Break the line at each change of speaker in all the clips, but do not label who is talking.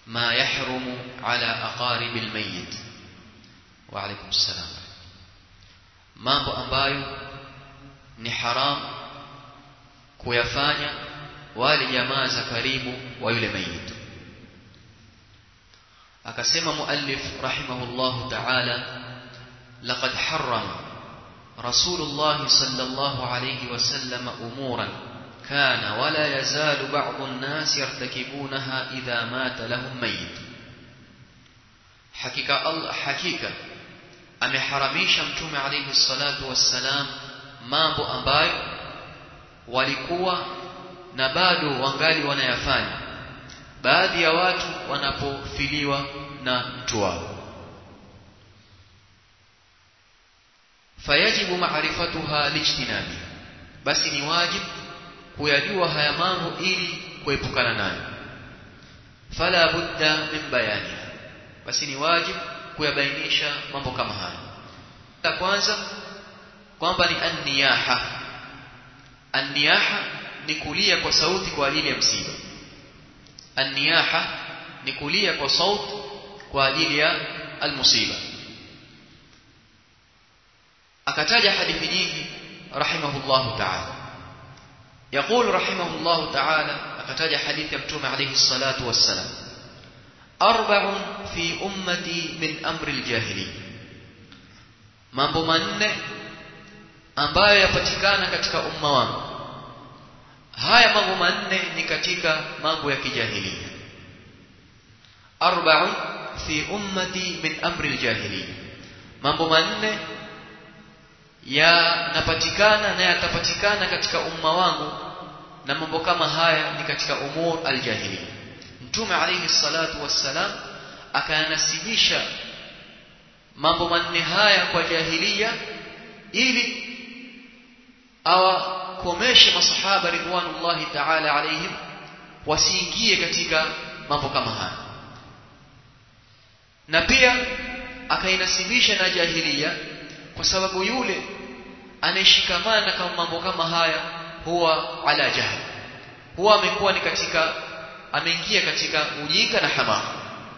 ما يحرم على أقارب الميت وعليكم السلام mambo ambayo ni haram kuyafanya wale jamaa za karibu wa yule mayit akasema muallif rahimahullahu ta'ala laqad harrama rasulullah sallallahu alayhi wasallam umuran كان ولا يزال بعض الناس يرتكبونها إذا مات لهم ميت حقيقة الله حقيقة ameharamisha mtume alayhi salatu wassalam mambo ambayo walikuwa na bado wangali wanayafanya baadhi ya watu wanapofiliwa na mtu wao fayajibu ma'rifatuha lijtinabi basi ni wajibu kuyajua haya mambo ili kuepukana nayo fala budda min bayaniha basi ni wajibu kuyabainisha mambo kama haya la kwanza kwamba ni an-niyaha an-niyaha ni kulia kwa sauti kwa ajili ya msiba an-niyaha ni kulia kwa sauti kwa ajili ya al-musiba akataja hadithi nyingi rahimahullahu ta'ala يقول رحمه الله تعالى أكتاج حديث يبتوم عليه الصلاة والسلام أربع في أمتي من أمر الجاهلية mambo manne ambayo yapatikana katika umma wangu haya mambo manne ni katika mambo ya kijahilia arba'un fi ummati min amri aljahiliya mambo manne yanapatikana na yatapatikana katika umma wangu na mambo kama haya ni katika umur aljahiliya mtume alayhi salatu wassalam akayanasibisha mambo manne haya kwa jahiliya ili awakomeshe masahaba ridwanullahi ta'ala alayhim wasiingie katika mambo kama haya na pia akainasibisha na jahiliya kwa sababu yule anayeshikamana kama mambo kama haya huwa ala jahl huwa amekuwa ni katika ameingia katika ujinga na hamaka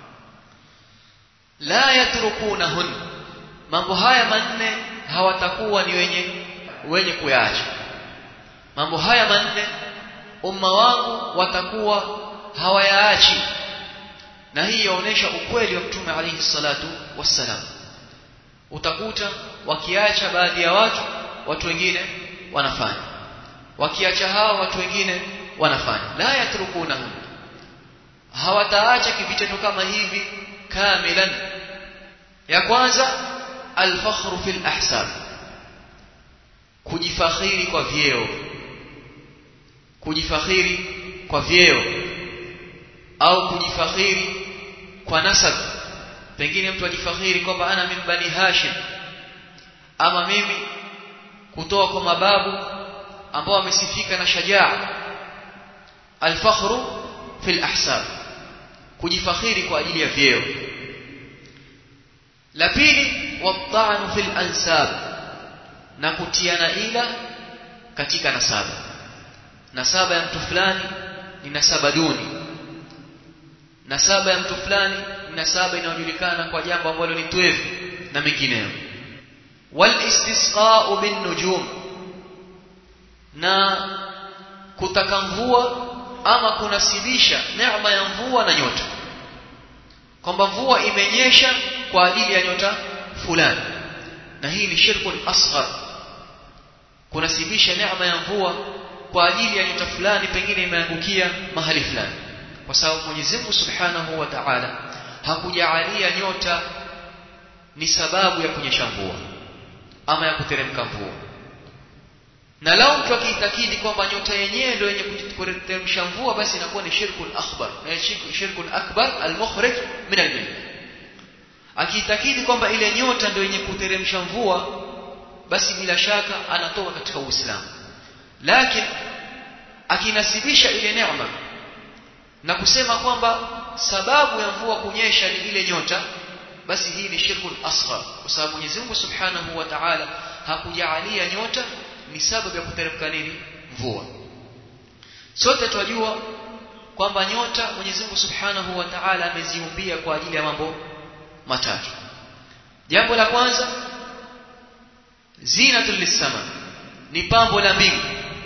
la yatrukunahun mambo haya manne hawatakuwa ni wenye wenye kuyaacha mambo haya manne umma wangu watakuwa hawayaachi na hii yaonesha ukweli wa mtume alayhi salatu wassalam utakuta wakiacha baadhi ya watu watu wengine wanafanya wakiacha hao watu wengine wanafanya la yatrukunahum hawataacha kivitendo kama hivi kamilan ya kwanza alfakhru fil ahsab kujifakhiri kwa vyeo kujifakhiri kwa vyeo au kujifakhiri kwa nasab pengine mtu ajifakhiri kwamba ana min bani hashim ama mimi kutoa kwa mababu ambao wamesifika na shajaa alfakhru fil ahsab kujifakhiri kwa ajili ya vyeo la pili wat'anu fil ansab na kutiana ila katika nasaba nasaba ya mtu fulani ni nasaba duni nasaba ya mtu fulani ni nasaba inayojulikana kwa jambo ambalo ni twevu na mengineyo wal istisqa'u bin nujum na kutaka mvua ama kunasibisha neema ya mvua na nyota kwamba mvua imenyesha kwa ajili ya nyota fulani na hii ni shirku asghar kunasibisha neema ya mvua kwa ajili ya nyota fulani pengine imeangukia mahali fulani kwa sababu Mwenyezi Mungu Subhanahu wa Ta'ala hakujaalia nyota ni sababu ya kunyesha mvua ama ya kuteremka mvua na lao mtu akiitakidi kwamba nyota yenyewe ndio yenye kuteremsha mvua basi inakuwa ni shirkun akbar na shirkun akbar al-mukhrij min al-milk akiitakidi kwamba ile nyota ndio yenye kuteremsha mvua basi bila shaka anatoka katika Uislamu lakini akinasibisha ile neema na kusema kwamba sababu ya mvua kunyesha ni ile nyota basi hii ni shirkul asghar kwa sababu Mwenyezi Mungu Subhanahu wa Ta'ala hakujaalia nyota ni sababu ya kuteremka nini mvua sote twajua kwamba nyota Mwenyezi Mungu Subhanahu wa Ta'ala ameziumbia kwa ajili ya mambo matatu jambo la kwanza zinatul lisama ni pambo la mbingu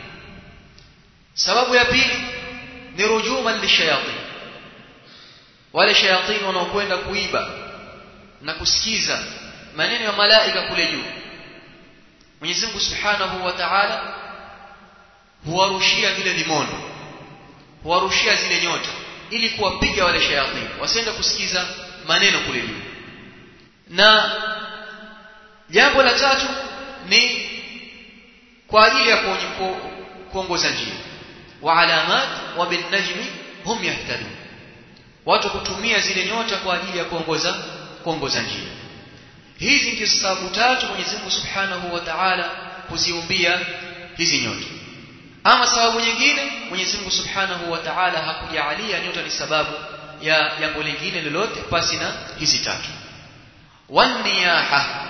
sababu ya pili ni rujuman lishayatin wale shayatin wanaokwenda kuiba na kusikiza maneno ya malaika kule juu Mwenyezi Mungu Subhanahu wa Ta'ala huwarushia vile vimondo huwarushia zile nyota ili kuwapiga wale shayatin wasiende kusikiza maneno kule juu na jambo la tatu ni kwa ajili ya kuongoza njia wa alamat wa bin najmi hum yahtadun watu kutumia zile nyota kwa ajili ya kuongoza kuongoza njia hizi ndizo sababu tatu Mwenyezi Mungu Subhanahu wa Ta'ala kuziumbia hizi nyota ama sababu nyingine Mwenyezi Mungu Subhanahu wa Ta'ala hakujalia nyota ni sababu ya jambo lingine lolote pasi na hizi tatu waniyaha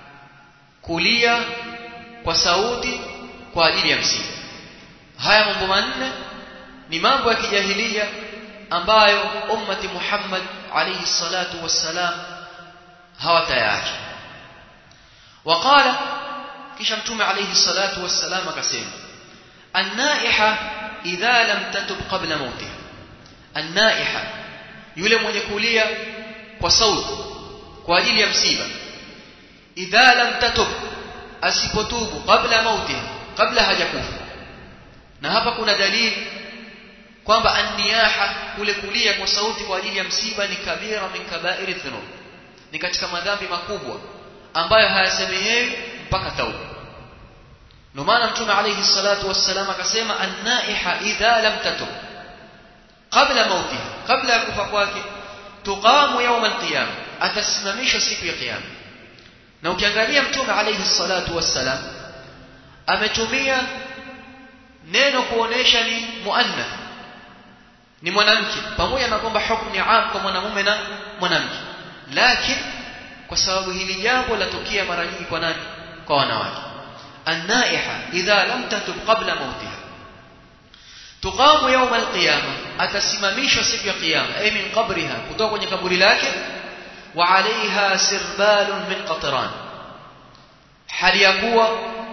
kulia kwa sauti kwa ajili ya msiba haya mambo manne ni mambo ya kijahilia ambayo ummati Muhammad alayhi salatu wassalam hawatayaacha waqala kisha mtume alayhi salatu wassalam akasema annaiha idha lam tatub qabla mautiha annaiha yule mwenye kulia kwa sauti kwa ajili ya msiba idha lam tatub asipotubu kabla mautiha kabla hajakufa na hapa kuna dalili kwamba anniyaha kule kulia kwa sauti kwa ajili ya msiba ni kabira min kabairi dhunub ni katika madhambi makubwa ambayo hayasemehewi mpaka tauba ndio maana mtume alayhi salatu wassalam akasema annaiha idha lam tatub kabla mautiha kabla ya kufa kwake tuqamu yawm alqiyama atasimamishwa siku ya kiyama na ukiangalia mtume alayhi salatu wassalam ametumia neno kuonesha ni muannath ni mwanamke pamoja na kwamba hukumu ni am kwa mwanamume na mwanamke lakini kwa sababu hili jambo latokea mara nyingi kwa nani kwa wanawake annaiha idha lam tatub qabla mautiha tuqamu yawm alqiyama atasimamishwa siku ya kiyama ay min qabriha kutoka kwenye kaburi lake wa alaiha sirbalun min qatran hali ya kuwa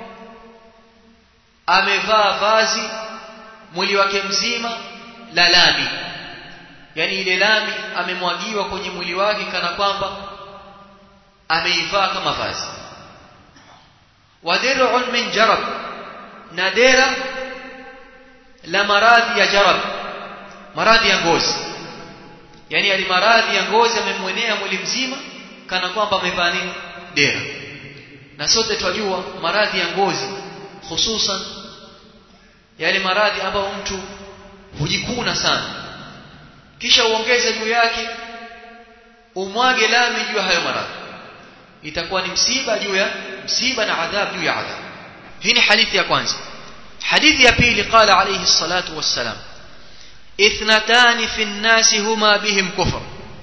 amevaa vazi mwili wake mzima la lami yani ile lami amemwagiwa kwenye mwili wake kana kwamba ameivaa kama vazi wadir'un min jarab na dera la maradhi ya jarab maradhi ya ngozi yani ali maradhi ya ngozi amemwenea mwili mzima kana kwamba amevaa nini dera na sote twajua maradhi ya ngozi hususan yale maradhi ambayo mtu hujikuna sana kisha uongeze juu yake umwage lami juu ya hayo maradhi itakuwa ni msiba juu ya msiba na adhab juu ya adhab hii ni hadithi ya kwanza hadithi ya pili qala alayhi salatu wassalam اثنتان في الناس هما بهم كفر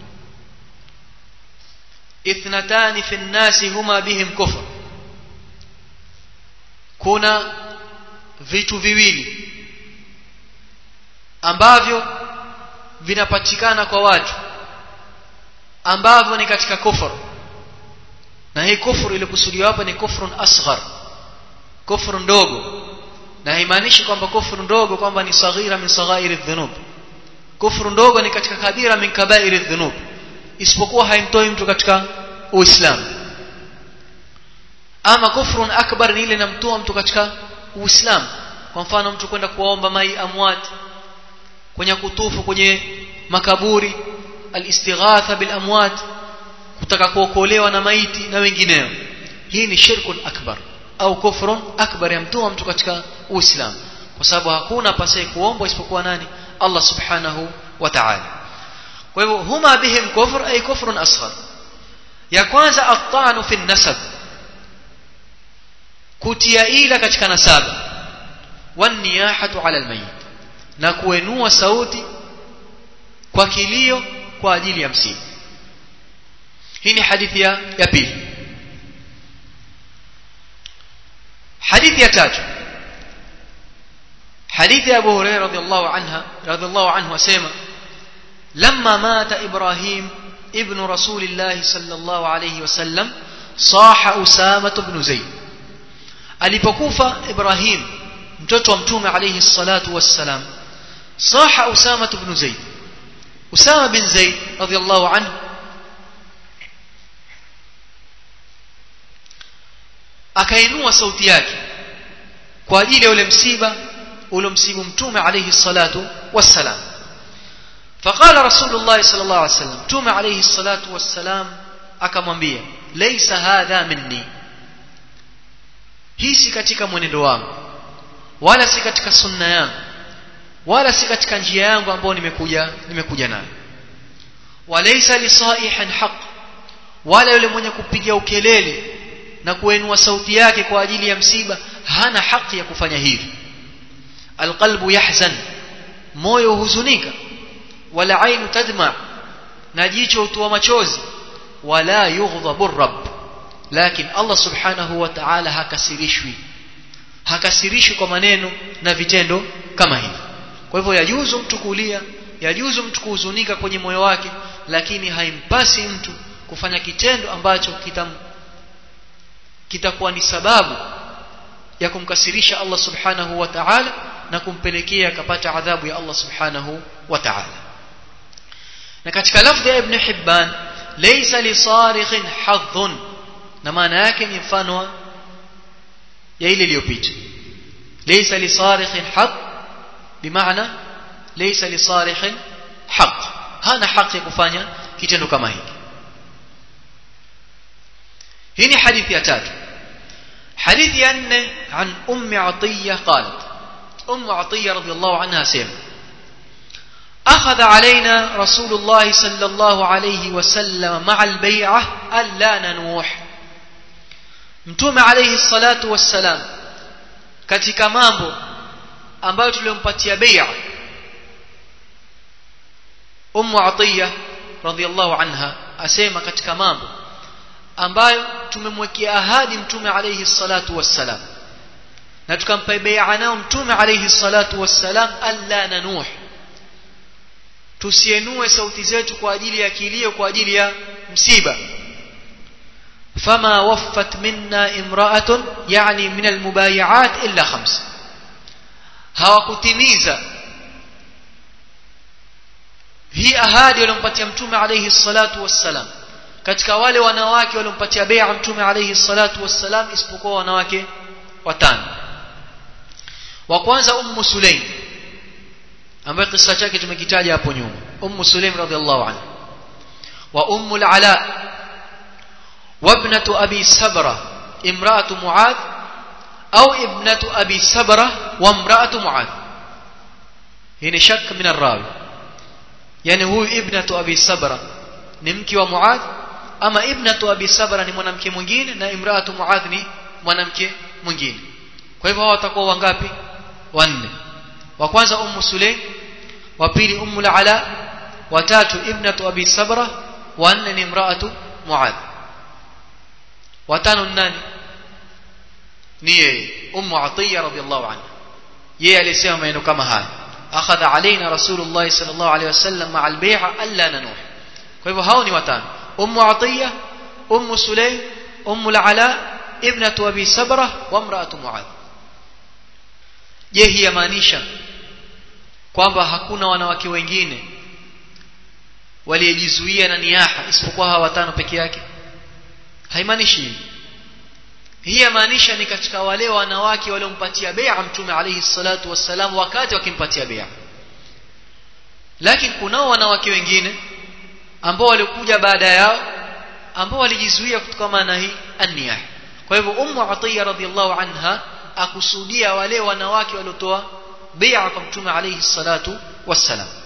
اثنتان في الناس هما بهم كفر kuna vitu viwili ambavyo vinapatikana kwa watu ambavyo ni katika kufur na hii kufur ilikusudiwa hapa ni kufrun asghar kufur ndogo na haimaanishi kwamba kufuru ndogo kwamba ni saghira min saghairi dhunub kufuru ndogo ni katika kabira min kabairi dhunub isipokuwa haimtoi mtu katika uislamu ama kufrun akbar ni ile inamtoa mtu katika uislamu kwa mfano mtu kwenda kuwaomba mai amwat kwenye kutufu kwenye makaburi alistighatha bil amwat kutaka kuokolewa na maiti na wengineo hii ni shirkun akbar au kufrun akbar yamtoa mtu katika uislamu kwa sababu hakuna pasaye kuombwa isipokuwa nani Allah subhanahu wa ta'ala kwa hivyo huma bihim kufr ay kufrun asghar ya kwanza at-ta'nu fi nasab kutia ila katika nasaba wan niyahatu ala almayit na kuenua sauti kwa kilio kwa ajili ya msiba hii ni hadithi ya, ya pili hadithi ya tatu hadithi ya Abu Hurairah radhiallahu anha radhiallahu anhu asema lamma mata Ibrahim ibn Rasulillah sallallahu alayhi wasallam saha Usama ibn Zayd alipokufa Ibrahim mtoto wa mtume alayhi salatu wassalam saha Usama ibn Zayd Usama bin Zayd radhiallahu anhu akainua sauti yake kwa ajili ya ule msiba uliomsibu mtume alayhi salatu wassalam فقال رسول الله صلى الله عليه وسلم توم عليه الصلاة والسلام akamwambia laysa hadha minni hii si katika mwenendo wangu wala si katika sunna yangu wala si katika njia yangu ambayo nimekuja nimekuja nayo walaysa lisaihan haq wala yule mwenye kupiga ukelele na kuinua sauti yake kwa ajili ya msiba hana haki ya kufanya hivi alqalbu yahzan moyo huzunika wala ainu tadma na jicho hutoa machozi wala yughdhabu rabb lakini Allah subhanahu wa ta'ala hakasirishwi hakasirishwi kwa maneno na vitendo kama hivi kwa hivyo yajuzu mtu kulia yajuzu mtu kuhuzunika kwenye moyo wake lakini haimpasi mtu kufanya kitendo ambacho kitam kitakuwa ni sababu ya kumkasirisha Allah subhanahu wa ta'ala na kumpelekea akapata adhabu ya Allah subhanahu wa ta'ala na katika lafdhi ya Ibn Hibban laysa li sarikhin hadhun na maana yake ni mfano ya ile iliyopita laysa li sarikhin hadh bimaana laysa li sarikhin haq hana haki ya kufanya kitendo kama hiki hii ni hadithi ya tatu حديث أن عن أم عطية قالت أم عطية رضي الله عنها سيما أخذ علينا رسول الله صلى الله عليه وسلم مع البيعة ألا ننوح متوم عليه الصلاة والسلام katika mambo ambayo tulimpatia bai'a Ummu Atiya radhiyallahu anha asema katika mambo ambayo tumemwekea ahadi mtume alayhi salatu wassalam na tukampa bai'a nao mtume alayhi salatu wassalam alla nanuh tusienue sauti zetu kwa ajili ya kilio kwa ajili ya msiba fama waffat minna imra'atun yani min almubayi'at illa khams hawakutimiza hii ahadi waliompatia mtume alayhi salatu wassalam katika wale wanawake waliompatia bai'a mtume alayhi salatu wassalam isipokuwa wanawake watano wa kwanza ummu sulaim ambaye kisa chake tumekitaja hapo nyuma ummu sulaim radhiallahu anha wa ummu al-ala وابنة أبي سبرة امرأة معاذ أو ابنة أبي سبرة وامرأة معاذ هنا شك من الراوي يعني هو ابنة أبي سبرة نمكي ومعاذ ama ibnatu abi sabra ni mwanamke mwingine na imraatu muadh ni mwanamke mwingine kwa hivyo hao watakuwa wangapi wanne wa kwanza ummu sulaim wa pili ummu ala wa tatu ibnatu abi sabra wa nne ni imraatu muadh wa tano nani ni yeye ummu atiya radhiallahu anha yeye alisema maneno kama haya akhadha alaina rasulullah sallallahu alaihi wasallam ma'a al-bay'a alla nanuh kwa hivyo hao ni watano أم عطية أم سليم أم العلاء ابنة أبي سبرة وامرأة معاذ je hii yamaanisha kwamba hakuna wanawake wengine waliojizuia na niyaha isipokuwa hawa watano peke yake haimaanishi hivi hii yamaanisha ni katika wale wanawake waliompatia bai'a mtume alayhi salatu wassalam wakati wakimpatia bai'a lakini kunao wanawake wengine ambao walikuja baada yao ambao walijizuia kutokana na hii an-niyah kwa hivyo ummu atiya radhiallahu anha akusudia wale wanawake waliotoa bai'a kwa mtume alayhi salatu wassalam